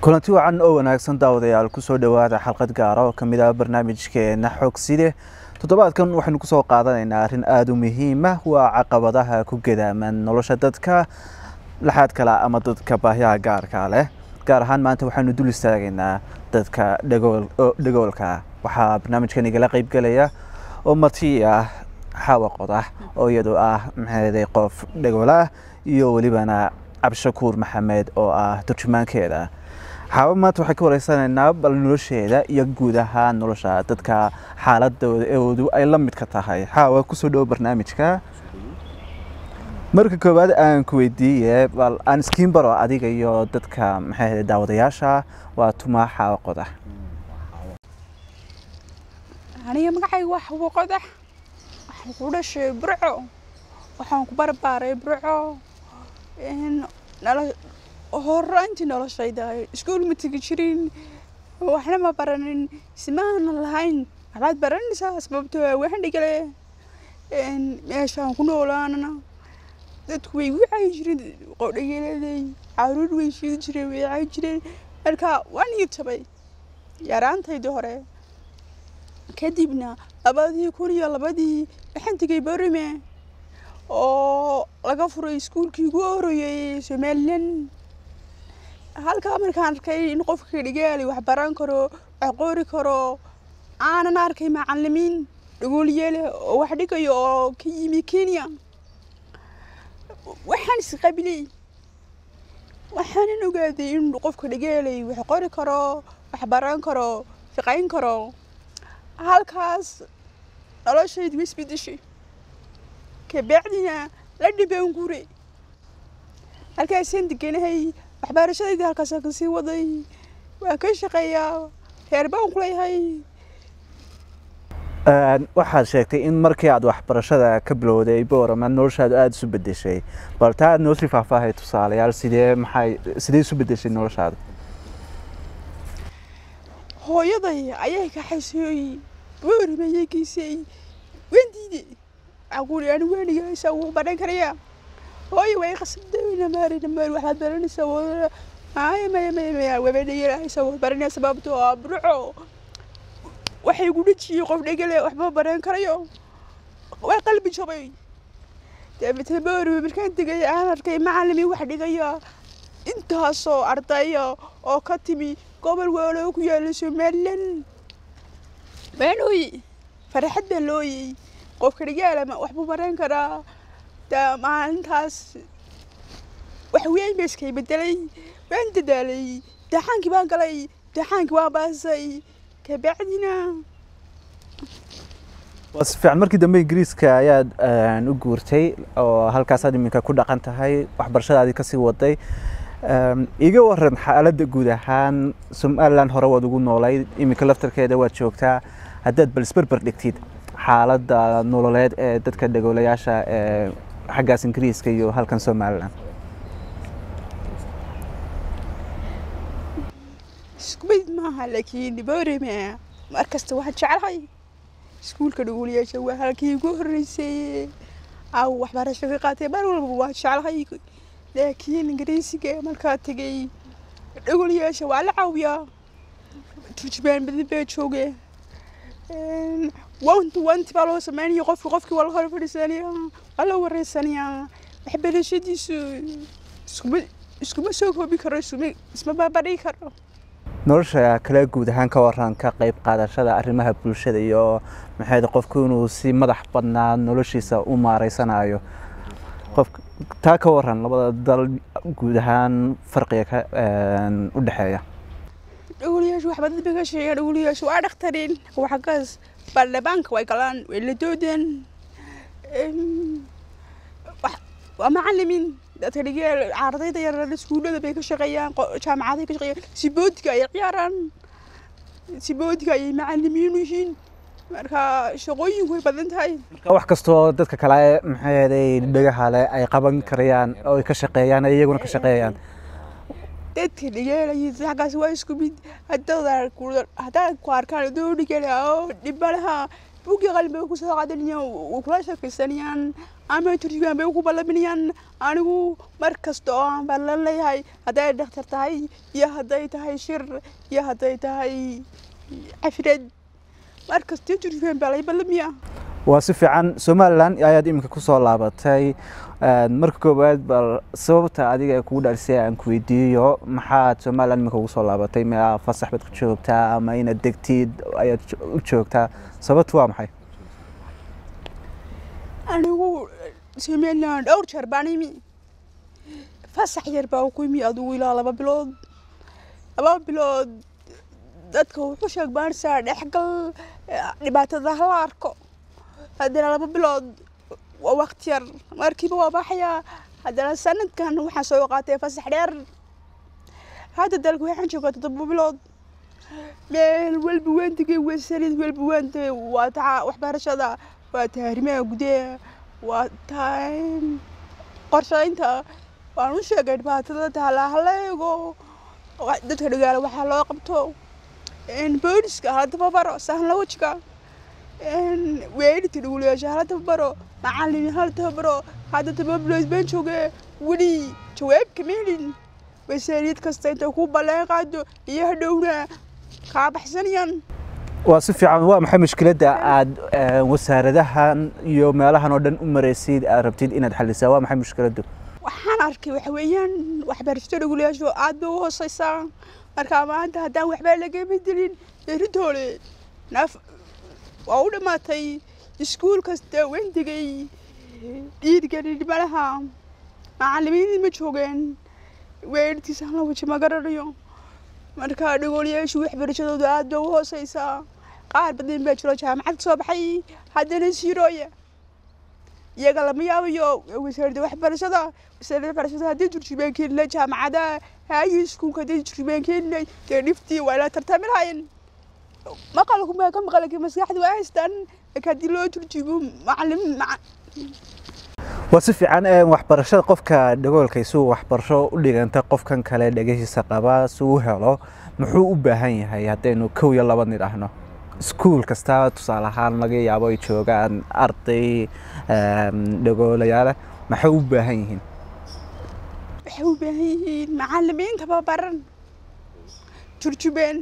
kulanti wacan oo wanaagsan daawadayaal kusoo dhowaada xalqad gaara oo kamid ah barnaamijkeena xogside toddobaadkan waxaynu kusoo qaadanaynaa arrin aada u muhiima waa caqabadaha ku gadaaman nolosha dadka laxaad kala ama dadka baahyaha gaarka leh gaar ahaan maanta waxaanu dul istaagaynaa dadka dhagoolka waxaa barnaamijkan igala qeybgelaya oo marti ah xaawa qodax oo iyadu ah maxeeday qof dhagool ah iyo welibana cabdishakuur maxamed oo ah turjumaankeeda xaaba maanta waxay ka wareysanaynaa bal nolosheeda iyo guud ahaan nolosha dadka xaaladoodu ay la midka tahay xaawa kusoo dhowo barnaamijka marka koowaad aan ku weydiiye bal aan iskiin baro adiga iyo dadka maxay daawadayaasha waa tumaa xaawa qodax aniga magacayga waa xawo qodax waxaan ku dhashay burco waxaan ku barbaaray burco horaantii noloshayda iskuul ma tegi jirin waxna ma baranin ismaana lahayn waxbaad baranaysaa sababtoo waxaan dhigale meeshaan ku noolaanana dadku way wicay jireen qodhageleeday caruur way shiidi jireen way cay jireen marka waan ii jabay yaraantaydii hore kadibna labadii kun iyo labadii waxaan tegay borime oo laga furay iskuulkii ugu horeeyey somalilan halkaa markaan arkay in qofka dhigaali wax baran karo wax qori karo aanan arkay macalimiin dhagoolyeele oo wax dhigayo oo ka yimi kenya waxaan isqabilay waxaanan ogaaday in qofka dhigeelay wax qori karo wax baran karo shaqayn karo halkaas noloshaydu isbedeshay kabacdina la dhibaan gure halkaasaan deganahay waxbarashadayda halkaasaan kasii waday waan ka shaqeeyaa reer baan ku leeyahay waxaad sheegtay in markii aad waxbarashada ka bilowday boorama noloshaadu aada isu bedeshay bal taa aad noo sii faahfaahay tusaalayaal sidee maxay sidee isu bedeshay noloshaada hooyaday ayay kaxaysay boorama ayay geysay waan diiday aquuli ani waanigaysa wuu baran karayaa hooyo way qasabdayna maari namaari waxaad baranaysaa wada maya maya maya maya wabadhayarahaysa waad baranaysaa sababtoo ah burco waxay gu dhejiyey qof dhegale waxba baran karayo waa qalbi jabay dabeetna booriwe markaan tegay aan arkay macalimiin wax dhigaya intaasoo ardaya oo ka timi gobol waaloo ku yaala somalilan baanooye farxad baa looyey qofka dhigaalama waxbuu baran karaa daa maalintaas wax weyn ba iskay bedelay waan dadaalay daxaankii baan galay daxaankii waan baasay kabacdina waa si fiican markii dambe ingiriiska ayaad u guurtay oo halkaasaad iminka ku dhaqan tahay waxbarashadaadii kasii waday iga waran xaaladda guud ahaan somalilan hore waad ugu noolayd iminka laftarkeeda waad joogtaa haddaad bal isberber dhigtid xaaladda nololeed ee dadka dhagoolayaasha ee xaggaas ingiriiska iyo halkan somalilan isku mid maaha laakiin borame mar kasta waxaan jeclahay iskuulka dhagoolayaasha waa halkii ugu horreysay aw waxbarasho ka qaatay mar walba waan jeclahay laakiin ingiriisiga markaa tegay dhagoolayaasha waa la caawiyaa turjubaan badan baa jooge wanti wanti baa loo sameynaya qofki qofkii waa la hor fadhiisanaya waa la wareysanayaa waxbarashadiisu iskuma iskuma soo koobi karo isuma isma baabadhigi karo nolosha kale guud ahaan ka waran ka qayb qaadashada arrimaha bulshada iyo maxayd qofku inuu si madax badnaa noloshiisa u maareysanayo qof taa ka waran labada dal guud ahaan farqiga ka u dhexeeya dhowliyaashu wax badan bay ka sheegaan dhowliyaashu waa dhakhtarin waxagaas baarlamaanka way galaan way la doodeen waa macalimiin dadka dhigeel ardayda yarar iskuullada bay ka shaqeeyaan jaamacaday ka shaqeeyaan siboodiga ayay ciyaaraan siboodiga ayay macalimiin yihiin marka shaqooyinku way badan tahay marka wax kastoo dadka kale maxay dhagaha leh ay qaban karayaan oo ay ka shaqeeyaan ay iyaguna ka shaqeeyaan dadka dhigeelaya xaggaas waa isku mid haddaad haddaad ku arkaan adoo dhigela oo dhibalaha buuggii qalin bay ku soo qaadanayaan way kula sheekaysanayaan ama turjumaan bay ugu ballaminayaan anigu mar kasta oo aan ballan leeyahay hadday dhakhtar tahay iyo hadday tahay shir iyo hadday tahay cafreed mar kasta turjumaan baa lay ballamiyaa waa si fiican somalilan ayaad iminka kusoo laabatay marka koowaad bal sababta adiga kugu dhalisay aan ku weydiiyo maxaad somalilan iminka ugu soo laabatay ma fasax baad ku joogtaa ama inaad degtid ayaad u joogtaa sababtu waa maxay anigu somalilan dhowr jeer baan imi fasax yar baa ku imi adigu ilaa laba bilood laba bilood dadka wuxuu sheeg baansaa dhexgal dhibaatada hala arko haddana laba bilood waa waqti yar markiiba waa baxayaa haddana sanadkan waxaan soo qaatay fasax dheer hadda dalka waxaan joogaa toddoba bilood meel walba waan tegay waa sanad walba waan tegay waa taa waxbarashada waa taa arrimaha gudaha waa taa qorshaynta waan u sheegay dhibaatada taala hala eego dadka dhagaala waxaa loo qabto booliska hala tababaro sahla wajiga weerarta dhugulayaasha hala tababaro macallin hala tababaro hadda tababilood baan jooge weli jawaab kama helin wasaariyad kasta intay ku balleen qaado iyo hadhowna kaa baxsanayaan waa si fiican waa maxay mushkiladda aad wasaaradahan iyo meelahan oo dhan u maraysid aad rabtid inaad xalisaa waa maxay mushkiladdu waxaan arkay waxa weeyaan waxbarashada dhugulayaashu aad bay u hooseysaa marka maanta haddaan waxba laga bedelin beritoole naaf waa u dhammaatay iskuul kasta waan tegay dhiirgelin malaha macallimiin ma joogeen weerartiisa hala waji ma garanayo marka dhagoolayaashu waxbarashadooda aad bay u hooseysaa qaar badan baa jiro jaamacad soo baxay haddana siirooya iyaga lama yaabayo wasaaradda waxbarashada wasaaradda waxbarashada haddii turjubaan keenila jaamacada haayi iskuulka haddii turjubaan keenila dee dhiftii waa ila tartami lahayen maqalku maa ka maqalka maskaxda waa haystaan laakiin haddii loo turjubo macallim waa si fiican waxbarashada qofka dhagoolka isuu waxbarasho u dhiganta qofkan kale dhegahiisa qaba si u helo muxuu u baahan yahay haddaynu kow iyo laba nidhaahno iskuul kasta tusaale ahaan laga yaabo ay joogaan arday dhagoolayaale maxay u baahan yihiin waxay u baahan yihiin macallimiin tababaran turjubeen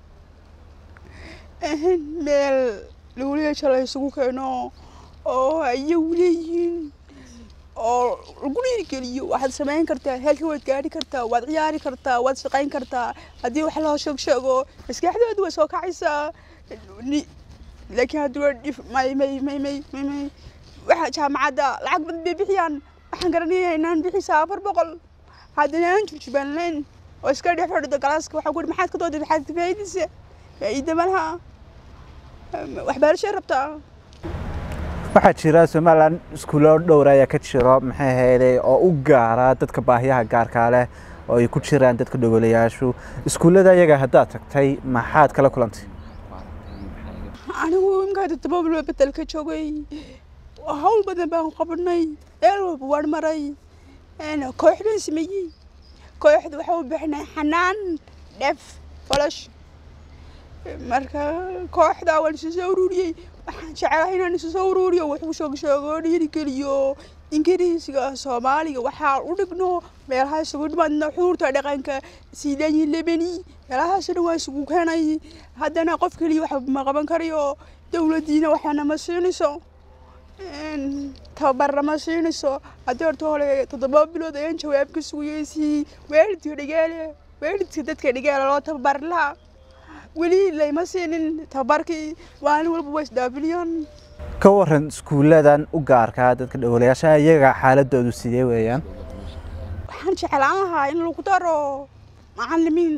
meel dhagolayaasha la isugu keeno oo iyagu leeyihiin oo lagu dhiirigeliyo waxaad samayn kartaa heelka waad gaari kartaa waad ciyaari kartaa waad shaqayn kartaa haddii wax loo sheeg sheego maskaxdooda way soo kacaysaa laakiin haddii waa dhif may may may may may may waxa jaamacadda lacag badan bay bixiyaan waxaan garanayaa inaan bixisaa afar boqol haddana aan jurjubaan layn oo iska dhex fadhido galaaska waxaan ku maxaad ka dooday maxaad ka faa'iidaysa faa'iida ma laha waxbarashay rabtaa waxaa jira somalilan iskuulo dhowr ayaa ka jiro maxay ahayday oo u gaara dadka baahiyaha gaarkaa leh oo ay ku jiraan dadka dhogolayaashu iskuullada iyaga haddaad tagtay maxaad kala kulantay anigu imkaa toddoba bilood bedelka joogay hawl badan baan qabanay meel walba waan maray koox baan sameeyey kooxda waxa u bixinay xanaan dhef falash marka kooxda waan isu soo ururiyey waxaan jecelahay inaan isu soo ururiyo wuxuu sheeg sheego dhiirigeliyo ingiriisiga soomaaliga waxaa u dhigno meelaha isugu dhimaadna xuurta dhaqanka siidaanyi lebeni meelahaasna waa isugu keenay haddana qof keliya waxba ma qaban karayo dowladdiina waxaana ma siinayso tababarna ma siinayso haddii horta hore toddoba bilood ayaan jawaab ka sugayay si waalidka dhigaale waalidka dadka dhigaale loo tababari lahaa weli layma siinin tababarkii maalin walba waa isdhaafiliyaan ka waran iskuulladan u gaarkaa dadka dhowlayaasha iyaga xaaladoodu sidee weeyaan waxaan jeclaan lahaa in lagu daro macallimiin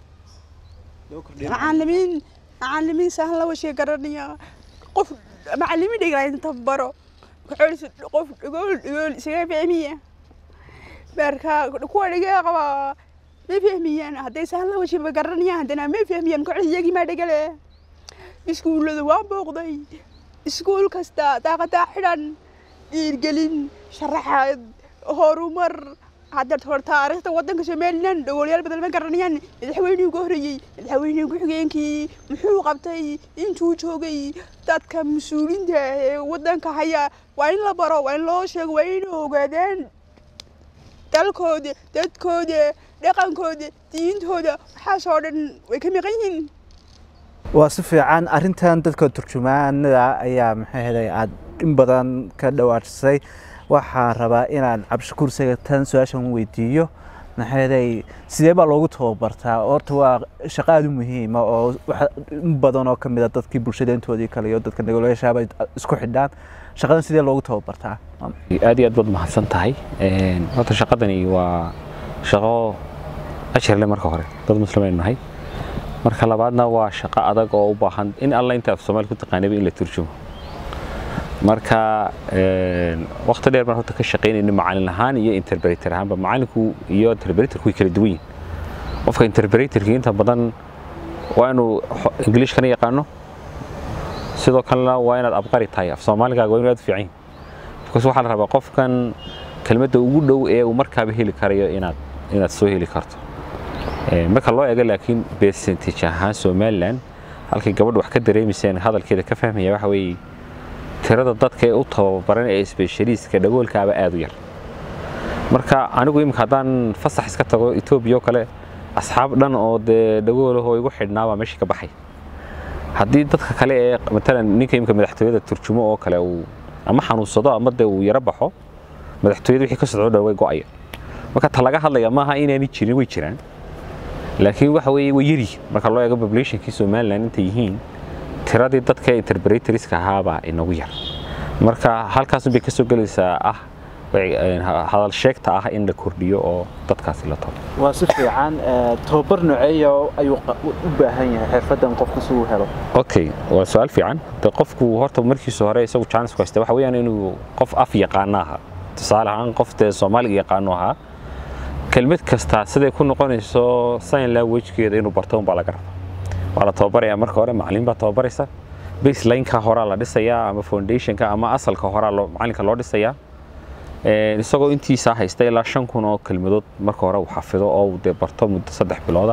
macallimiin macallimiin sahla washee garanaya qof macallimiin dhigana in tababaro kuxoolisa qof dhigool dhigool isaga fahmiya marka kuwa dhigaa qabaa ma fahmiyaan hadday sahla washee ma garanayaan haddana ma fahmiyaan kuxoolisa iyagii maa dhigale iskuullada waa booqday iskuul kasta daaqadaa xidhan dhiirgelin sharaxaad horumar hadda hor taariikhda waddanka somalilan dhagoolayaal badan ma garanayaan madaxweynihii ugu horreeyey madaxweynihii ku-xigeenkii muxuu qabtay intuu joogay dadka mas-uuliinta ee waddanka haya waa in la baro waa in loo sheego waa inay ogaadaan dalkooda dadkooda dhaqankooda diintooda waxaasoo dhan way ka maqan yihiin waa si fiican arrintan dadka turjumaanada ayaa maxay ahayd aad in badan ka dhawaajisay waxaan rabaa inaan cabdishakuur sagatan su-aashan weydiiyo maxay ahayd sidee baa loogu tababartaa horta waa shaqo aada u muhiima oo waxa in badan oo ka mid a dadkii bulshadeyntoodii kale iyo dadka nagolayaashaaba isku xidhaan shaqadan sidee loogu tababartaa aad iyo aad baad mahadsan tahay horta shaqadani waa shaqo ashirle marka hore dad muslimaynu nahay marka labaadna waa shaqo adag oo u baahan in alla inta af soomaali ku taqaanaba in la turjumo marka waqti dheer baan horta ka shaqaynayna macalin ahaan iyo interpreter ahaanba macalinku iyo interpreterku way kala duwan yihin qofka interpreterki inta badan waa inuu ingiliishkana yaqaano sidoo kalena waa inaad abqari tahay af soomaaligaaga waa inuu aad u fiican yahay because waxaa la rabaa qofkan kelmadda ugu dhow ee uu markaaba heli karayo inaad inaad soo heli karto marka loo eego laakiin percentage ahaan somaliland halkay gabadha wax ka dareemayseen hadalkeeda ka fahmaya waxa weeye tirada dadka ee u tababaran ee specialistka dhagoolkaaba aad u yar marka anigu imika haddaan fasax iska tago etoobiya oo kale asxaab dhan oo dee dhagoolahoo igu xidhnaabaa meesha ka baxay haddii dadka kale ee matalan ninka imika madaxtooyada turjumo oo kale uu ama xanuunsado ama dee uu yaro baxo madaxtooyada wixii ka socdo dhan way go'aya marka ta laga hadlaya maaha inaanay jirin way jiraan laakiin waxa weeye way yaryihiin marka loo eego populationkii somaliland intay yihiin tiradii dadka interpretoriska ahaabaa inagu yar marka halkaasun bay ka soo gelaysaa ah hadal sheegta ah in la kordhiyo oo dadkaasi la tago waa si fiican tababar noceeya ayuu u baahan yahay xirfadan qofku si uu helo okay waa su-aal fiican de qofku horta markiisa hore isagu chance ku haysta waxa weeyaan inuu qof af yaqaano ahaa tusaale ahaan qof dee soomaaliga yaqaano ahaa kelmad kasta siday ku noqonayso sign languagekeeda inuu barto unbaa laga rabaa waa la tababarayaa marka hore macalin baa tababaraysa baselineka horaa la dhisayaa ama foundationka ama asalka horaa macalinka loo dhisayaa isagoo intiisaa haysta ilaa shan kun oo kelmadood marka hore uu xafido oo uu dee barto muddo saddex bilooda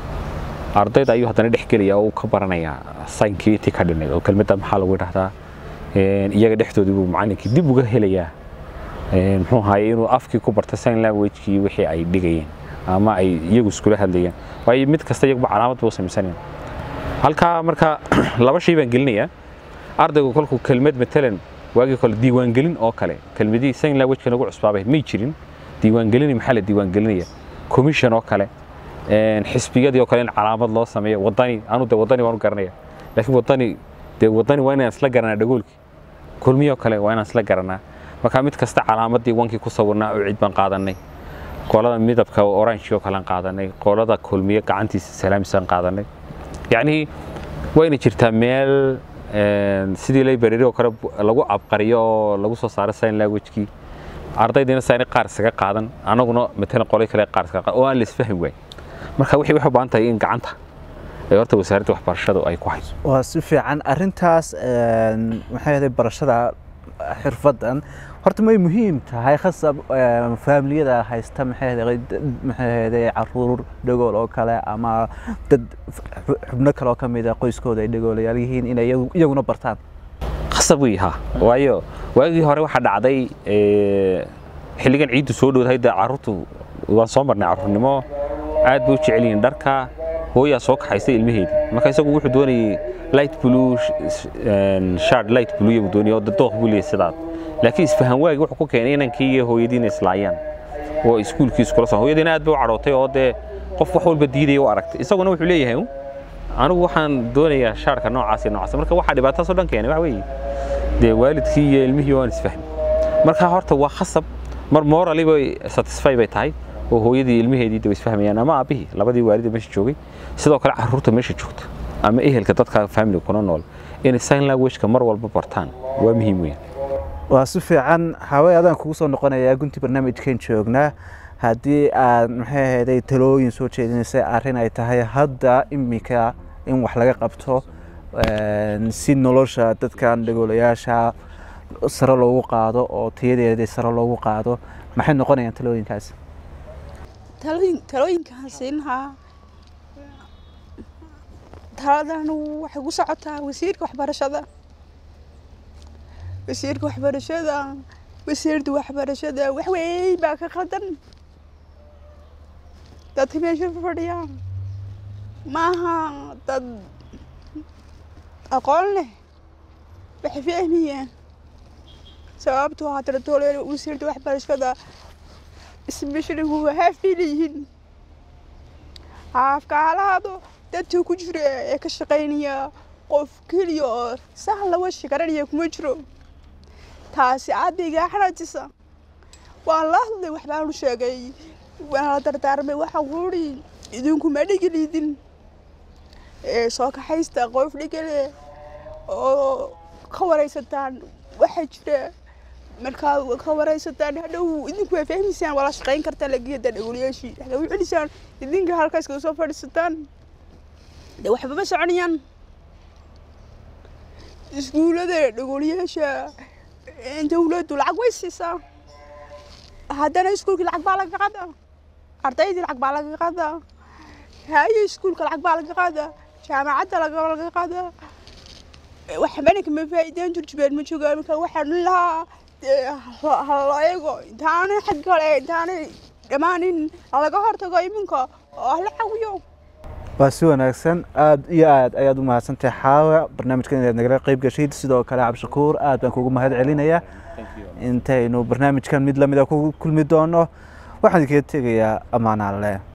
ardayda ayuu haddana dhex gelaya oo uu ka baranayaa saynkii intii ka dhinayd oo kelmadda maxaa lagu idhahdaa iyaga dhexdoodii buu macalinkii dib uga helayaa muxuu ahaye inuu afkii ku barta sign languagekii wixii ay dhigayeen ama ay iyagu iskula hadlayeen waayo mid kasta iyaguba calaamad buu samaysanaya halkaa marka laba shay baan gelinayaa ardaygu kolkuu kelmad matalan waagii kale diiwaangelin oo kale kelmadihii sign languageka nagu cusbaabay may jirin diiwaangelini maxaa la diiwaangelinaya commission oo kale xisbiyadii oo kale in calaamad loo sameeyo wadani anu de wadani waan u garanaya laakiin wadani dee wadani waa inaan isla garanaa dhagoolkii kulmiyoo kale waa inaan isla garanaa marka mid kasta calaamadii wankii ku sawirnaa oo cid baan qaadanay qolada midabka orange oo kalean qaadanay qolada kulmiye gacantiisa salaamisaan qaadanay yacni waa inay jirtaa meel sidii library oo kale lagu abqariyo oo lagu soo saaro sign languagekii ardaydiina saani qaar isaga qaadan anaguna matalan qolay kale qaar isaga qaadan oo aan la isfahmi waay marka wixii waxay u baahan tahay in gacanta ee horta wasaaradda waxbarashadu ay ku hayso waa si fiican arrintaas maxay ahayd barashada xirfadan horta may muhiim tahay khasab faamiliyada haysta maxay ahayd maxay ahayd caruur dhagool oo kale ama dad xubno kale oo ka mid ah qoyskooda ay dhagoolayaal yihiin inay iyaguna bartaan khasab wey ha waayo waagii hore waxaa dhacday xilligan ciiddu soo dhowdahay dee carruurtu waan soo marnay carruurnimo aad bay u jecel yihiin dharka hooyaa soo kaxaysay ilmaheedii marka isagu wuxuu doonayay light blue shard light blue buu doonayay oo dooq buu leeyahay sidaas laakiin isfahan waagi wuxuu ku keenay inankii iyo hooyadiina islaayaan oo iskuulkii iskula soo hooyadiina aad bay u cadhootay oo dee qof wax walba diidaya u aragtay isaguna wuxuu leeyahay anigu waxaan doonayaa shaarka noocaas iyo noocaas marka waxaa dhibaatadaasoo dhan keenay waxa weeye dee waalidkii iyo ilmihii waan isfahmi marka horta waa khasab mar morally bay satisfy bay tahay oo hooyadii ilmaheedii daba isfahmayaan ama aabbihii labadii waalida meesha joogay sidoo kale carruurta meesha joogta ama ehelka dadka family kuna nool inay sign languageka mar walba bartaan waa muhiim weyn waa si fiican hawey adaan kugu soo noqonayaa gunti barnaamijkan joognaa haddii aad maxay ahayday talooyin soo jeedinaysay arrin ay tahay hadda iminka in wax laga qabto si nolosha dadkan dhagoolayaasha sare loogu qaado oo tayadeedii sare loogu qaado maxay noqonayaan talooyinkaas talooyin talooyinkaan siin lahaa taladan waxay ku socotaa wasiirka waxbarashada wasiirka waxbarashada wasiirda waxbarashada wax weyn baa ka qaldan dadka meesha fadhiya maaha dad aqoon leh waxay fahmayaan sababtoo haddana toole wasiirda waxbarashada isbeshali waa haaf bay leeyihiin haafka halahaado dadka ku jira ee ka shaqaynaya qof keliya oo sax laga shikaranaya kuma jiro taasi aadaygaa xanaajisa waan la hadlay waxbaanu sheegay waan la dardaarmay waxaan kuuri idinku ma dhigiliidin ee soo kaxaysta qof dhigale oo ka waraysataan waxaa jira markaa ka waraysataan hadhow idinku waa fahmaysaan waa la shaqayn kartaan lageeda dhagoliyaashii waxaa u celisaan idinka halkaas kaga soo fadhiisataan de waxba ma soconayaan iskuullada dhagoliyaasha dawladdu lacag way siisaa haddana iskuulkii lacag baa laga qadaa ardaydii lacag baa laga qadaa haye iskuulka lacag baa laga qadaa jaamacadda laga qadaa waxbana kama faa'iideen turjubeen ma joogaan marka waxaan lahaa hala eego intaanay xag kale intaanay dhammaanin laga hortago iminka oo hala cawiyo waa si wanaagsan aada iyo aad ayaad u mahadsantahay xaawa barnaamijkan inaad nagala qeyb gashayd sidoo kale cabdishakuur aad baan kugu mahad celinayaa intaynu barnaamijkan mid lamida ku kulmi doono waxaan idinkaga tegayaa ammaan alle